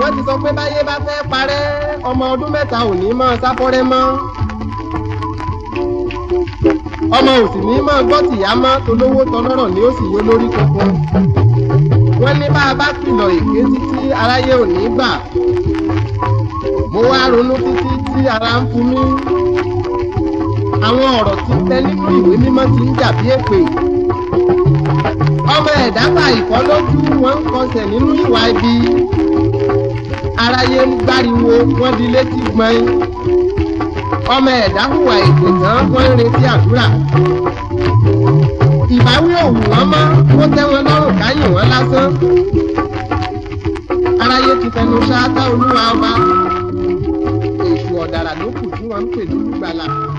wọ́n ti sọ pé báyé bá fẹ́ parẹ́ ọmọ ọdún mẹ́ta ò ní mọ́ sáfọ́rẹ́ mọ́ ọmọ òsì ní mọ́ gbọ́ tìyá mọ́ tolówó tọlọ́rọ̀ ni ó sì yó lórí kankan wọ́n ní bá a bá kìlọ̀ èké títí aráyé ò ní gbà mo wá ronú títí tí ara ń fún mi àwọn ọ̀rọ̀ tí ń tẹ nínú ìwé mímọ́ ti ń jà bí èpè ọmọ ẹ̀dá ta ìkọ́ lójú wọn ń kọsẹ̀ nínú ìwà ibi aráyé ń gbáriwo wọn di létí gbọ́n ọmọ ẹ̀dá hùwà ètò tán wọ́n ń retí àdúrà ìbáwí òwú wọn mọ́ ó tẹ́ wọn lọ́rùn káyìn wọn lásán aráyé ti fẹnu ṣáátá olúwa ọba èṣù ọ̀dàrà ló kù tí wọ́n ń pè lólùgbàlà.